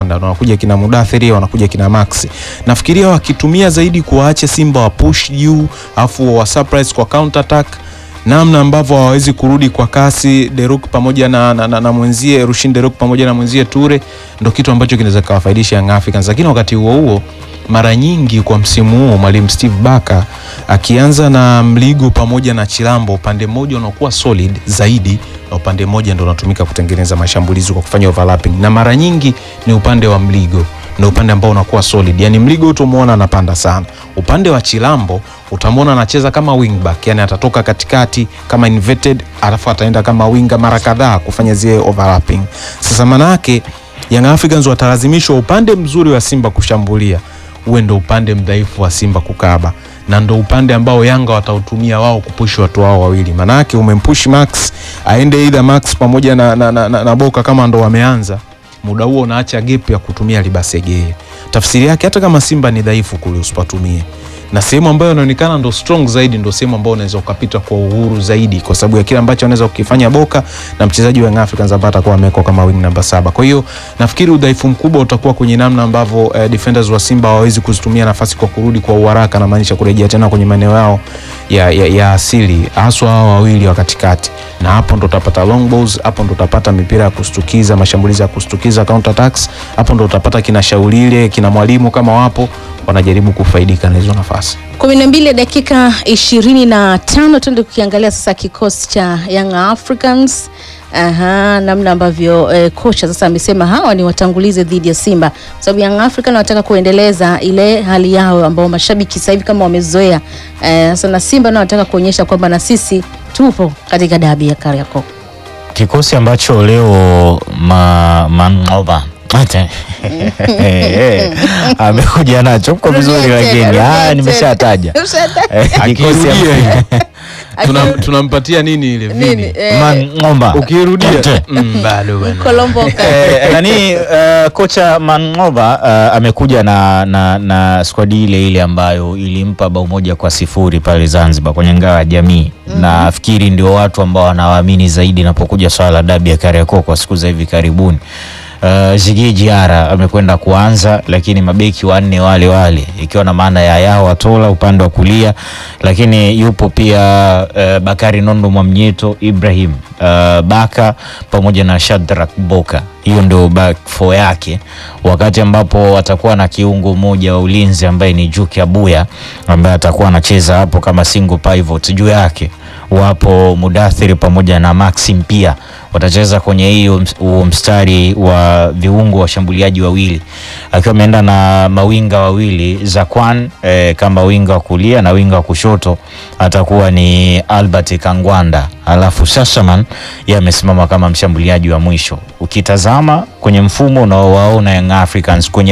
wanapanda, wanakuja kina Mudathiri, wanakuja kina Max. Nafikiria wakitumia zaidi kuwaacha Simba wa push juu, afu wa surprise kwa counter attack namna ambavyo hawawezi kurudi kwa kasi Deruk pamoja na, na, na, na mwenzie Rushin Deruk pamoja na mwenzie Ture, ndo kitu ambacho kinaweza kawafaidisha Young Africans. Lakini wakati huo huo, mara nyingi kwa msimu huu mwalimu Steve Barker akianza na Mligo pamoja na Chilambo, upande mmoja unakuwa solid zaidi na upande mmoja ndo unatumika kutengeneza mashambulizi kwa kufanya overlapping, na mara nyingi ni upande wa Mligo na upande ambao unakuwa solid. Yani Mligo utamuona anapanda sana. Upande wa Chilambo utamwona anacheza kama wingback, yani atatoka katikati kama inverted, alafu ataenda kama winga mara kadhaa kufanya zile overlapping. Sasa manake Young Africans watalazimishwa upande mzuri wa Simba kushambulia uwe ndo upande mdhaifu wa Simba kukaba, na ndo upande ambao Yanga watautumia wao kupushi watu wao wawili. Manake umempush Max aende either Max pamoja na, na, na, na, na Boka kama ndo wameanza muda huo unaacha gap ya kutumia Libasegeye. Tafsiri yake hata kama Simba ni dhaifu kule usipatumie, na sehemu ambayo inaonekana ndo strong zaidi ndo sehemu ambayo unaweza ukapita kwa uhuru zaidi, kwa sababu ya kile ambacho anaweza kukifanya Boka na mchezaji wa Young Africans ambaye atakuwa amewekwa kama wing namba saba. Kwa hiyo nafikiri udhaifu mkubwa utakuwa kwenye namna ambavyo eh, defenders wa Simba hawawezi kuzitumia nafasi kwa kurudi kwa uharaka, na maanisha kurejea tena kwenye maeneo yao ya, ya, ya asili, haswa hao wawili wa katikati, na hapo ndo utapata long balls, hapo ndo utapata mipira ya kustukiza, mashambulizi ya kustukiza, counter attacks, hapo ndo utapata kina Shaulile kina mwalimu kama wapo wanajaribu kufaidika na hizo nafasi. kumi na mbili dakika ishirini na tano tuende kukiangalia sasa kikosi cha Young Africans. Aha, namna ambavyo eh, kocha sasa amesema hawa ni watangulize dhidi ya Simba kwa sababu Young African wanataka kuendeleza ile hali yao ambao mashabiki sasa hivi kama wamezoea. Eh, sasa na Simba nao wanataka kuonyesha kwamba na sisi tupo katika dabi ya Kariakoo. Kikosi ambacho leo ma, Mangoba Ate. amekuja nacho mko vizuri, Rudia lakini tena, ah, rudia nimeshataja tena. Eh, kikosi Akirudia am- Tuna- tunampatia nini ile Nini? vini Eh, Mang'omba ukirudia Ate. mm, bado bwana. Kolomboka. Eh, nani eh, kocha Mangoba eh, amekuja na, na, na skwadi ile ile ambayo ilimpa bao moja kwa sifuri pale Zanzibar kwenye ngao ya jamii na nafikiri ndio watu ambao wanawaamini zaidi inapokuja swala la dabi ya Kariakoo kwa siku za hivi karibuni. Uh, Ziggy Diarra amekwenda kuanza, lakini mabeki wanne wale wale, ikiwa na maana ya Yao Watola upande wa kulia, lakini yupo pia uh, Bakari Nondo Mwamnyeto, Ibrahim uh, Baka pamoja na Shadrack Boka. Hiyo ndio back four yake, wakati ambapo atakuwa na kiungo mmoja wa ulinzi ambaye ni Juki Abuya ambaye atakuwa anacheza hapo kama single pivot. Juu yake wapo Mudathiri pamoja na Maxim pia watacheza kwenye hiyo huo mstari wa viungo washambuliaji wawili, akiwa ameenda na mawinga wawili Zakwan eh, kama winga wa kulia na winga wa kushoto atakuwa ni Albert Kangwanda, alafu Sassaman yeye amesimama kama mshambuliaji wa mwisho. Ukitazama kwenye mfumo unaowaona Young Africans kwenye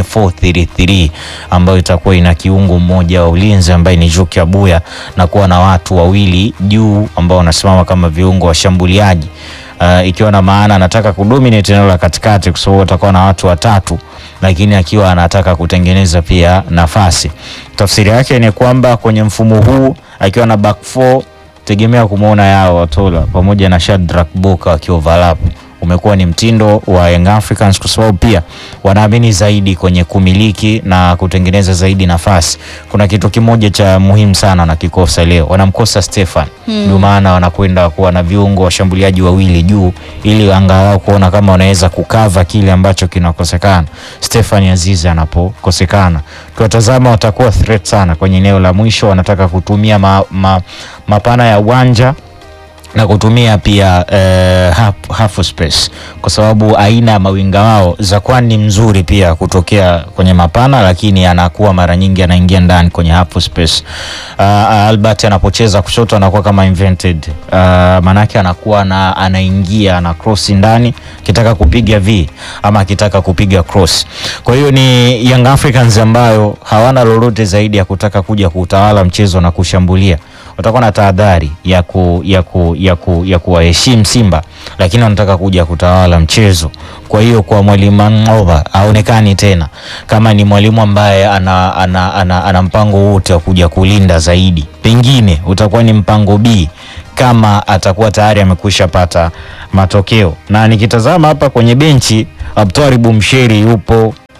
433 ambayo itakuwa ina kiungo mmoja wa ulinzi ambaye ni Juki Abuya na kuwa na watu wawili juu ambao wanasimama kama viungo washambuliaji uh, ikiwa na maana anataka kudominate eneo la katikati kwa sababu atakuwa na watu watatu, lakini akiwa anataka kutengeneza pia nafasi. Tafsiri yake ni kwamba kwenye mfumo huu akiwa na back four, tegemea kumwona Yao Watola pamoja na Shadrack Boka wakioverlap umekuwa ni mtindo wa Young Africans kwa sababu pia wanaamini zaidi kwenye kumiliki na kutengeneza zaidi nafasi. Kuna kitu kimoja cha muhimu sana wanakikosa leo, wanamkosa Stefan, ndio maana wanakwenda kuwa na viungo washambuliaji wawili juu, ili angalau kuona kama wanaweza kukava kile ambacho kinakosekana Stefan Azizi anapokosekana. Tuwatazama watakuwa threat sana kwenye eneo la mwisho, wanataka kutumia ma, ma, mapana ya uwanja na kutumia pia eh, half, half space kwa sababu aina ya mawinga wao Zakwan ni mzuri pia kutokea kwenye mapana, lakini anakuwa mara nyingi anaingia ndani kwenye half space. Uh, Albert anapocheza kushoto anakuwa kama invented uh, manake anakuwa na, anaingia ana cross ndani akitaka kupiga v ama akitaka kupiga cross. Kwa hiyo ni Young Africans ambayo hawana lolote zaidi ya kutaka kuja kutawala mchezo na kushambulia watakuwa na tahadhari ya ku, ya ku, ya ku, ya kuwaheshimu Simba, lakini wanataka kuja kutawala mchezo. Kwa hiyo kwa mwalimu Mangoba haonekani tena kama ni mwalimu ambaye ana, ana, ana, ana mpango wote wa kuja kulinda zaidi, pengine utakuwa ni mpango B kama atakuwa tayari amekwisha pata matokeo. Na nikitazama hapa kwenye benchi Abtwari Bumsheri yupo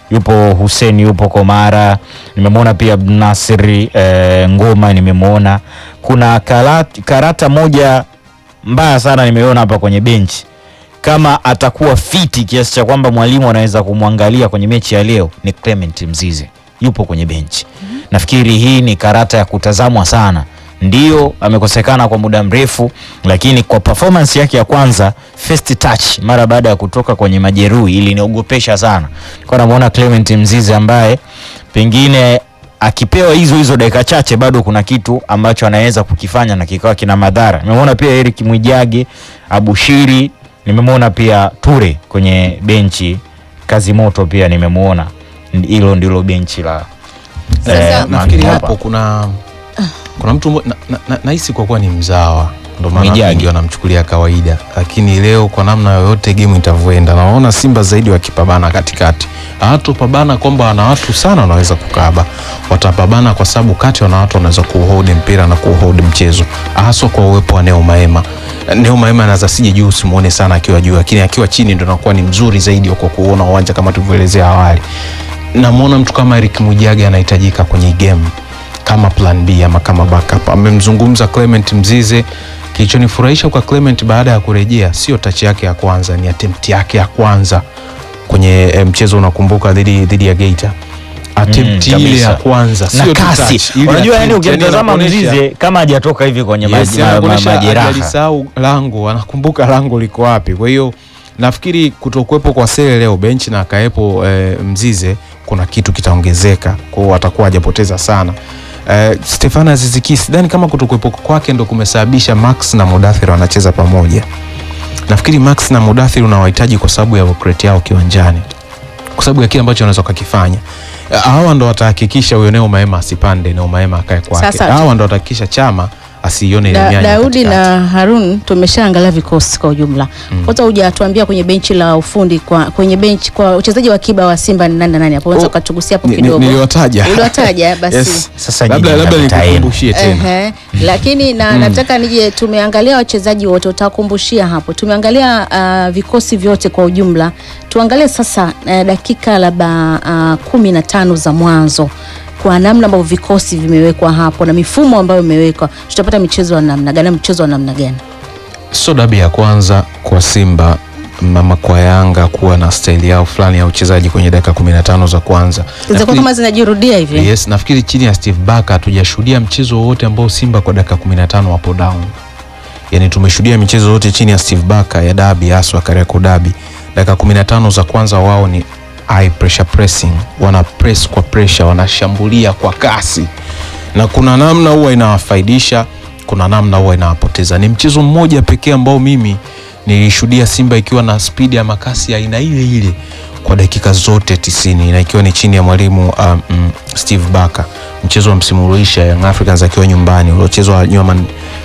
yupo Hussein, yupo Komara, nimemwona pia Abdunasiri eh, Ngoma, nimemwona kuna karata, karata moja mbaya sana nimeona hapa kwenye benchi kama atakuwa fiti kiasi cha kwamba mwalimu anaweza kumwangalia kwenye mechi ya leo ni Clement Mzize, yupo kwenye benchi. Nafikiri hii ni karata ya kutazamwa sana. Ndio amekosekana kwa muda mrefu, lakini kwa performance yake ya kwanza, first touch mara baada ya kutoka kwenye majeruhi iliniogopesha sana. Kwa namuona Clement Mzize ambaye pengine akipewa hizo hizo dakika chache bado kuna kitu ambacho anaweza kukifanya na kikawa kina madhara. Nimemwona pia Eric Mwijage, Abushiri, nimemwona pia Ture kwenye benchi, kazi moto pia nimemwona. Hilo ndilo benchi la Sasa- nafikiri Mangoba. hapo kuna kuna mtu mmo- na- na- na- nahisi kwa kuwa ni mzawa ndo maana Mwijage. wengi wanamchukulia kawaida, lakini leo kwa namna yoyote gemu itavyoenda, naona Simba zaidi wakipambana katikati, hawatopambana kwamba wana watu sana wanaweza kukaba, watapambana kwa sababu kati wana watu wanaweza kuuhold mpira na kuuhold mchezo, haswa kwa uwepo wa Neo Maema. Neo Maema anaweza sije juu usimuone sana akiwa juu, lakini akiwa chini ndo anakuwa ni mzuri zaidi kwa kuona uwanja kama tulivyoelezea awali. Namwona mtu kama Eric Mwijage anahitajika kwenye game kama plan B ama kama backup. Amemzungumza Clement Mzize. Kilichonifurahisha kwa Clement baada ya kurejea sio tachi yake ya kwanza, ni attempt yake ya kwanza kwenye eh, mchezo unakumbuka, dhidi dhidi ya Geita. Attempt Mm, ile kabisa. ya kwanza na sio tu touch, kasi. ile Unajua, yani attempt, yani ukimtazama anakuonesha- Mzize kama hajatoka hivi kwenye Yes, maji- ma- ma- anakuonesha majeraha. hajalisahau lango, anakumbuka lango liko wapi. Kwa hiyo nafikiri kutokuwepo kwa Sele leo benchi na akawepo eh, Mzize, kuna kitu kitaongezeka, kwa hiyo atakuwa hajapoteza sana. Eh, Stefano Aziziki sidhani kama kutokuwepo kwake ndo kumesababisha Max na Mudathir wanacheza pamoja. Nafikiri Max na Mudathir unawahitaji kwa sababu ya work yao kiwanjani, kwa sababu ya kile ambacho wanaweza wakakifanya. Eh, Hawa ndo watahakikisha huyo Neo Maema asipande, Neo Maema akae kwake. Sasa- Hawa ndo watahakikisha Chama asiione ile Da, mianya Daudi katikati. na Harun tumeshaangalia vikosi kwa ujumla. Kwanza hujatuambia kwenye benchi la ufundi kwa kwenye benchi kwa uchezaji wa kiba wa Simba ni nani na nani hapo? Unaweza Oh, ukatugusia hapo Ni- ni- kidogo. Niliwataja. Uliwataja basi. Yes. Sasa labda nyinyi labda mnataeni. nikukumbushie tena. Ehe, lakini na nataka nije, tumeangalia wachezaji wote, utakumbushia hapo. Tumeangalia uh, vikosi vyote kwa ujumla. Tuangalie sasa uh, dakika labda uh, kumi na tano za mwanzo kwa namna ambavyo vikosi vimewekwa hapo na mifumo ambayo imewekwa, tutapata michezo wa namna gani? Mchezo wa namna gani? Sio dabi ya kwanza kwa Simba mama kwa Yanga kuwa na staili yao fulani ya uchezaji kwenye dakika 15 za kwanza. Zitakuwa Nafikiri- kama zinajirudia hivi. Yes, nafikiri chini ya Steve Barker hatujashuhudia mchezo wowote ambao Simba kwa dakika 15 wapo down. Yaani tumeshuhudia michezo yote chini ya Steve Barker ya dabi haswa Kariakoo dabi. Dakika 15 za kwanza wao ni high pressure pressing, wana press kwa pressure, wanashambulia kwa kasi. Na kuna namna huwa inawafaidisha, kuna namna huwa inawapoteza. Ni mchezo mmoja pekee ambao mimi nilishuhudia Simba ikiwa na spidi ya makasi ya aina ile ile kwa dakika zote tisini na ikiwa ni chini ya mwalimu um, mm, Steve Barker, mchezo wa msimu uliisha Young Africans akiwa nyumbani uliochezwa Nyuman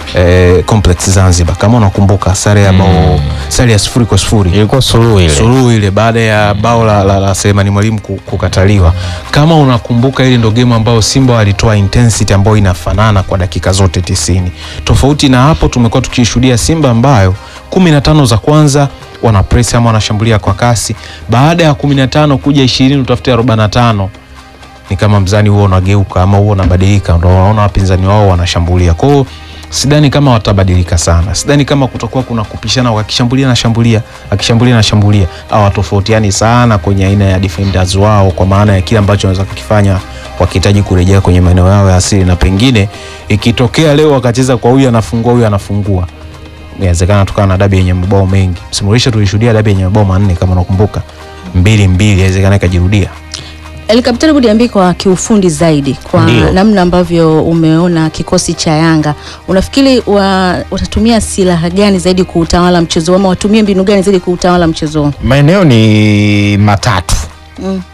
eh, Complex Zanzibar, kama unakumbuka, sare ya bao sare ya sifuri kwa sifuri Ilikuwa suluhu ile. suluhu ile baada ya bao la, la, la Selemani Mwalimu ku- kukataliwa. Kama unakumbuka, ile ndo game ambayo Simba walitoa intensity ambayo inafanana kwa dakika zote tisini. Tofauti na hapo, tumekuwa tukishuhudia Simba ambayo kumi na tano za kwanza wana press ama wanashambulia kwa kasi, baada ya kumi na tano kuja ishirini utafute arobaini na tano ni kama mzani huo unageuka ama huo unabadilika, ndo wanaona wapinzani wao wanashambulia. Kwa hiyo sidhani kama watabadilika sana, sidhani kama kutakuwa kuna kupishana, wakishambulia na shambulia, akishambulia na shambulia, au watofautiani sana kwenye aina ya defenders wao, kwa maana ya kile ambacho wanaweza kukifanya wakihitaji kurejea kwenye maeneo yao ya asili, na pengine ikitokea leo wakacheza kwa huyu anafungua huyu anafungua, inawezekana tukawa na dabi yenye mabao mengi. Msimu uliisha tulishuhudia dabi yenye mabao manne kama unakumbuka, mbili mbili, inawezekana ikajirudia. Elikapitani Budiambi, kwa kiufundi zaidi, kwa Ndio. namna ambavyo umeona kikosi cha Yanga, unafikiri wa, watatumia silaha gani zaidi kuutawala mchezo ama watumie mbinu gani zaidi kuutawala mchezo huu? Maeneo ni matatu. Mm.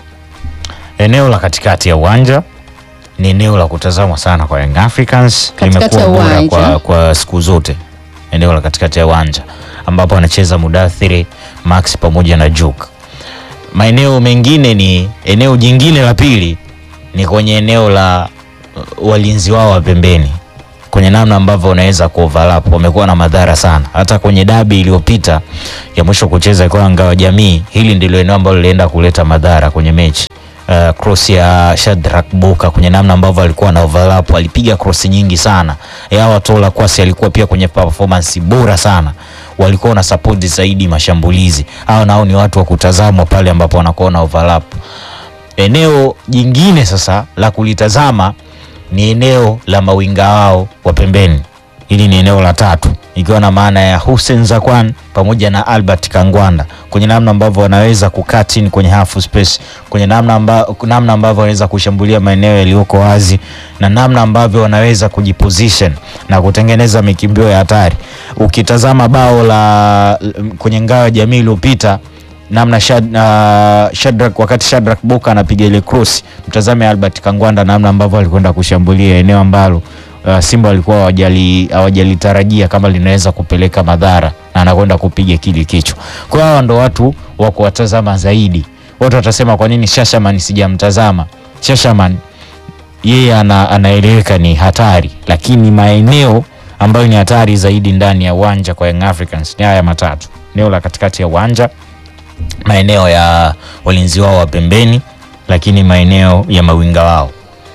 Eneo la katikati ya uwanja ni eneo la kutazamwa sana kwa Young Africans, Katikati limekuwa ya bora uwanja. kwa, kwa siku zote. Eneo la katikati ya uwanja ambapo anacheza Mudathiri, Max pamoja na Juk. Maeneo mengine ni eneo jingine la pili ni kwenye eneo la uh, walinzi wao wa pembeni kwenye namna ambavyo wanaweza kuoverlap, wamekuwa na madhara sana. Hata kwenye dabi iliyopita ya mwisho kucheza kwa Ngao Jamii, hili ndilo eneo ambalo lilienda kuleta madhara kwenye mechi. uh, cross ya Shadrack Boka kwenye namna ambavyo alikuwa na overlap, alipiga cross nyingi sana. Yao Tola Kwasi alikuwa pia kwenye performance bora sana, walikuwa na support zaidi mashambulizi. Hao nao ni watu wa kutazamwa pale ambapo wanakuwa na overlap. Eneo jingine sasa la kulitazama ni eneo la mawinga wao wa pembeni. Hili ni eneo la tatu ikiwa na maana ya Hussein Zakwan pamoja na Albert Kangwanda kwenye namna ambavyo wanaweza kukaa chini kwenye half space, kwenye namna amba, namna ambavyo wanaweza kushambulia maeneo yaliyoko wazi na namna ambavyo wanaweza kujiposition na kutengeneza mikimbio ya hatari. Ukitazama bao la kwenye ngao ya jamii iliyopita namna Shad, uh, Shadrack wakati Shadrack Boka anapiga ile cross, mtazame Albert Kangwanda namna ambavyo alikwenda kushambulia eneo ambalo uh, Simba walikuwa hawajali hawajalitarajia kama linaweza kupeleka madhara na anakwenda kupiga kile kichwa. Kwa hiyo hawa ndo watu wa kuwatazama zaidi. Watu watasema kwa nini Shashaman sijamtazama? Shashaman yeye ana, anaeleweka ni hatari, lakini maeneo ambayo ni hatari zaidi ndani ya uwanja kwa Young Africans ni haya matatu: eneo la katikati ya uwanja, maeneo ya walinzi wao wa pembeni, lakini maeneo ya mawinga wao.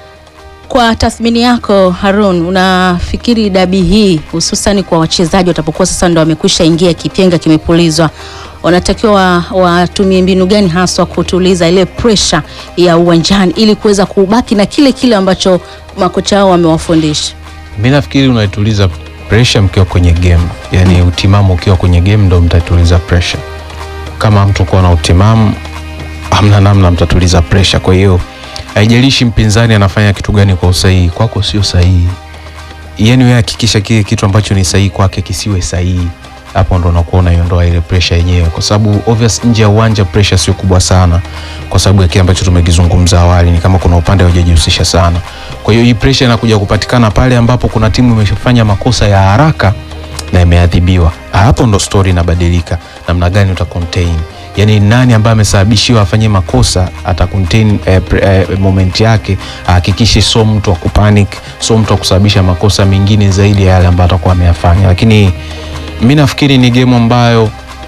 Kwa tathmini yako Harun, unafikiri dabi hii hususani kwa wachezaji watapokuwa sasa ndo wamekwisha ingia, kipenga kimepulizwa, wanatakiwa watumie mbinu gani haswa kutuliza ile pressure ya uwanjani ili kuweza kubaki na kile kile ambacho makocha wao wamewafundisha? Mi nafikiri unaituliza pressure mkiwa kwenye game, yani utimamu ukiwa kwenye game ndo mtatuliza pressure. Kama mtu kuwa na utimamu, hamna namna mtatuliza pressure. Kwa hiyo haijalishi mpinzani anafanya kitu gani kwa usahihi, kwako sio sahihi. Yani wewe hakikisha kile kitu ambacho ni sahihi kwake kisiwe sahihi, hapo ndo unakuwa unaiondoa ile pressure yenyewe, kwa sababu obvious nje ya uwanja pressure sio kubwa sana, kwa sababu ya kile ambacho tumekizungumza awali, ni kama kuna upande hujajihusisha sana. Kwa hiyo hii pressure inakuja kupatikana pale ambapo kuna timu imefanya makosa ya haraka na imeadhibiwa. Hapo ndo story inabadilika, namna gani uta contain yani nani ambaye amesababishiwa afanye makosa ata contain eh, eh, moment yake, ahakikishe so mtu wa kupanic, so mtu wa kusababisha makosa mengine zaidi ya yale ambayo atakuwa ameyafanya. Lakini mi nafikiri ni game ambayo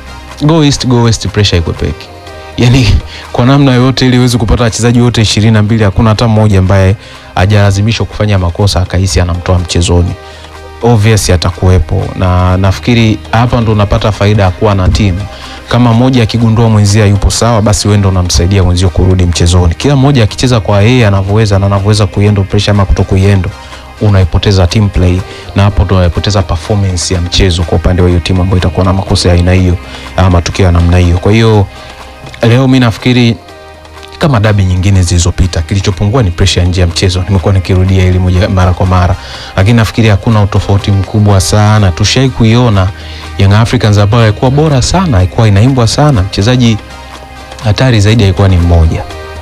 go east go west, pressure ikwepeki, yani kwa namna yoyote ili uweze kupata wachezaji wote ishirini na mbili, hakuna hata mmoja ambaye hajalazimishwa kufanya makosa akahisi anamtoa mchezoni obvious atakuwepo, na nafikiri hapa ndo unapata faida ya kuwa na timu. Kama mmoja akigundua mwenzia yupo sawa, basi wewe ndo unamsaidia mwenzio kurudi mchezoni. Kila mmoja akicheza kwa yeye anavyoweza na anavyoweza kuiendo pressure ama kuto kuiendo, unaipoteza team play, na hapo ndo unaipoteza performance ya mchezo kwa upande wa hiyo timu ambayo itakuwa na makosa ya aina hiyo ama matukio ya namna hiyo. Kwa hiyo leo mi nafikiri kama dabi nyingine zilizopita, kilichopungua ni pressure ya nje ya mchezo. Nimekuwa nikirudia hili moja mara kwa mara, lakini nafikiri hakuna utofauti mkubwa sana. Tushai kuiona Young Africans ambayo haikuwa bora sana, haikuwa inaimbwa sana. Mchezaji hatari zaidi alikuwa ni mmoja,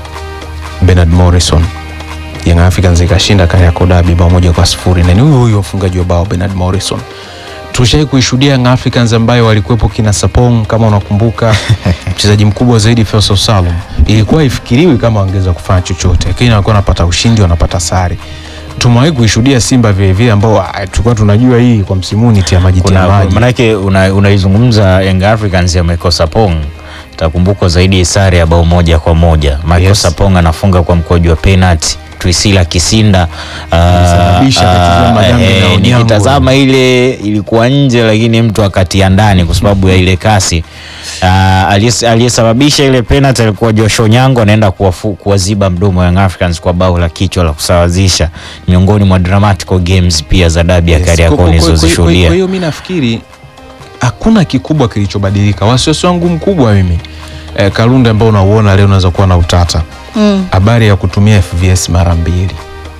Bernard Morrison. Young Africans ikashinda Kariakoo Derby bao moja kwa sifuri na ni huyo huyo mfungaji wa bao Bernard Morrison. Tushai kuishuhudia Young Africans ambayo walikuwepo kina Sapong kama unakumbuka, mchezaji mkubwa zaidi Faisal Salum. Ilikuwa ifikiriwi kama wangeweza kufanya chochote, lakini walikuwa wanapata ushindi, wanapata sare. Tumewahi kuishuhudia Simba vile vile ambao tulikuwa tunajua hii kwa msimu ni tia maji tia maji. Manake unaizungumza una Young Africans ya Michael Sapong, takumbukwa zaidi sare ya bao moja kwa moja. Michael Yes. Sapong anafunga kwa mkojo wa penalty. Twisila Kisinda Alisababisha akachukua madhambi na Onyango. nikitazama ile ilikuwa nje, lakini mtu akatia ndani kwa sababu ya ile kasi. Ah, aliyes- aliyesababisha ile penalty alikuwa Joshua Onyango, anaenda kuwafu- kuwaziba mdomo wa Young Africans kwa bao la kichwa la kusawazisha, miongoni mwa dramatical games pia za dabi ya Yes. Kariakoo Kwa- kwa- kwa- kwa- nilizozishuhudia. Kwa hiyo mi nafikiri hakuna kikubwa kilichobadilika. Wasiwasi wangu mkubwa mimi eh, Kalunde ambao unauona leo unaweza kuwa na utata Mm. habari ya kutumia FVS mara mbili.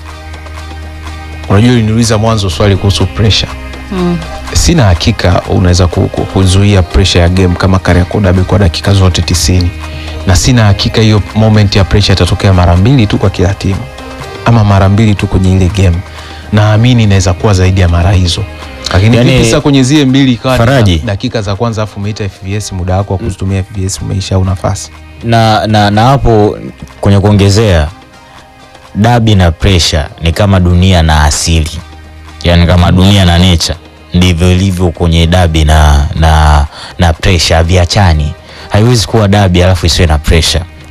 Unajua, uliniuliza mwanzo swali kuhusu pressure. Mm. Sina hakika unaweza ku- ku- kuzuia pressure ya game kama Kariakoo Derby kwa dakika zote tisini, na sina hakika hiyo moment ya pressure itatokea mara mbili tu kwa kila timu ama mara mbili tu kwenye ile game. Naamini inaweza kuwa zaidi ya mara hizo, lakini Yani, vipi sasa kwenye zile mbili ikawa ni Faraji. dakika za kwanza afu umeita FVS, muda wako wa kutumia FVS umeisha, au nafasi na, na, na hapo kwenye kuongezea dabi na pressure ni kama dunia na asili, yaani kama dunia na nature ndivyo ilivyo kwenye dabi na, na, na pressure, haviachani. Haiwezi kuwa dabi alafu isiwe na pressure.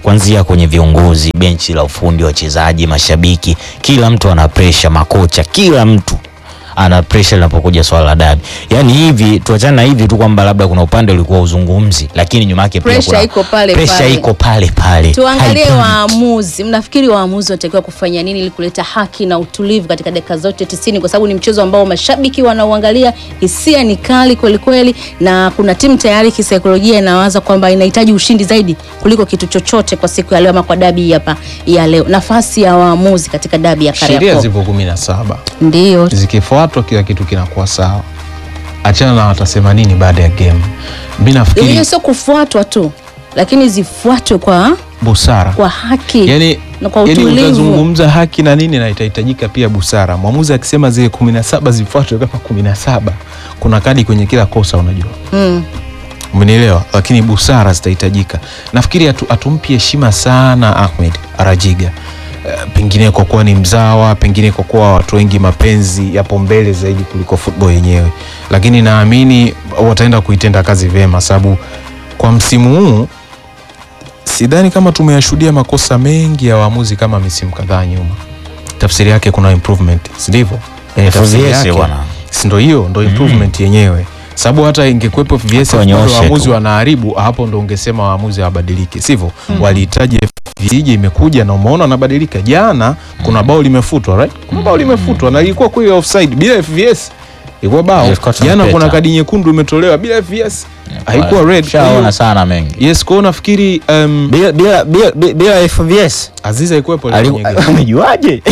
kuanzia kwenye viongozi, benchi la ufundi, wachezaji, mashabiki, kila mtu ana pressure, makocha, kila mtu ana pressure linapokuja swala la dabi. Yaani hivi tuachane na hivi tu kwamba labda kuna upande ulikuwa uzungumzi, lakini nyuma yake pia Pressure kuna iko pale pressure pale. iko pale pale. Tuangalie Haipandi. waamuzi. Mnafikiri waamuzi wanatakiwa kufanya nini ili kuleta haki na utulivu katika dakika zote tisini, kwa sababu ni mchezo ambao mashabiki wanauangalia, hisia ni kali kweli kweli, na kuna timu tayari kisaikolojia inawaza kwamba inahitaji ushindi zaidi kuliko kitu chochote kwa siku ya leo ama kwa dabi hapa ya leo. Nafasi ya waamuzi katika dabi ya Sheria Kariakoo zipo kumi na saba ndio zikifuatwa kila kitu kinakuwa sawa. Achana na watasema nini baada ya game. Mi nafikiri hiyo, sio kufuatwa tu, lakini zifuatwe kwa busara kwa haki yani, na kwa yani utulivu. utazungumza haki na nini, na itahitajika pia busara. Mwamuzi akisema zile kumi na saba zifuatwe kama kumi na saba kuna kadi kwenye kila kosa, unajua Mm. umenielewa, lakini busara zitahitajika. Nafikiri hatu, hatumpi heshima sana Ahmed Arajiga Eh, pengine kwa kuwa ni mzawa, pengine kwa kuwa watu wengi mapenzi yapo mbele zaidi kuliko football yenyewe, lakini naamini wataenda kuitenda kazi vyema, sababu kwa msimu huu sidhani kama tumeyashuhudia makosa mengi ya waamuzi kama misimu kadhaa nyuma. Tafsiri yake kuna improvement, si ndivyo? Eh, tafsiri FVS yake bwana. si ndo hiyo ndo improvement yenyewe, sababu hata ingekuwepo FVS Hata bado wanyooshe waamuzi tu. wanaharibu, hapo ndo ungesema waamuzi hawabadiliki, sivyo? Walihitaji FVS ije imekuja na umeona wanabadilika. Jana kuna bao limefutwa, right? Kuna bao limefutwa na ilikuwa kweli offside bila FVS ilikuwa bao. Ilikuwa Jana trumpeta. kuna kadi nyekundu imetolewa bila FVS, haikuwa red. Kwa hiyo- Shaona sana mengi. Yes, kwa hiyo nafikiri um, Bila bila bila bila FVS. Aziza haikuwepo leo Ali- kwenye game. Amejuaje?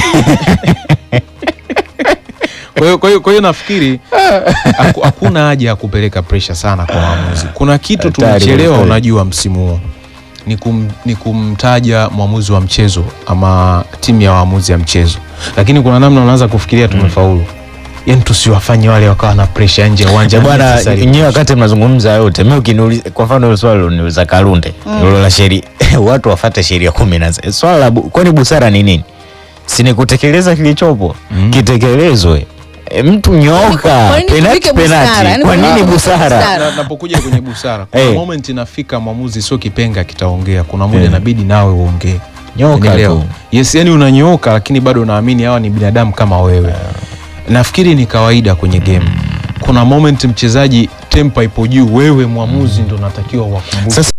Kwa hiyo- kwa hiyo kwa hiyo nafikiri haku- hakuna haja ya kupeleka pressure sana kwa waamuzi. Kuna kitu Hatari tumechelewa, kweli. unajua, msimu huu ni, kum, ni kumtaja mwamuzi wa mchezo ama timu ya waamuzi ya mchezo, lakini kuna namna unaanza kufikiria tumefaulu. Yani tusiwafanye wale wakawa na pressure nje ya uwanja Bwana, Necessary. nyewe wakati mnazungumza yote, mimi ukiniuliza kwa mfano hilo swali uniuliza Kalunde, hilo la sheria, watu wafate sheria kumi na sita. Swala la bu- kwani busara ni nini? Si ni kutekeleza kilichopo, kitekelezwe. E, mtu nyoka, Kwa nini penati tupike busara? penati. Yaani Kwa kwa nini nini busara? busara? Na- napokuja kwenye busara kuna Eh. moment inafika mwamuzi sio kipenga kitaongea, kuna muda Eh. inabidi nawe uongee. Nyoka Unielewa? tu. Yes, yani unanyooka lakini bado unaamini hawa ni binadamu kama wewe. Nafikiri ni kawaida kwenye game. Kuna moment mchezaji tempa ipo juu, wewe mwamuzi ndo unatakiwa uwakumbushe. Sasa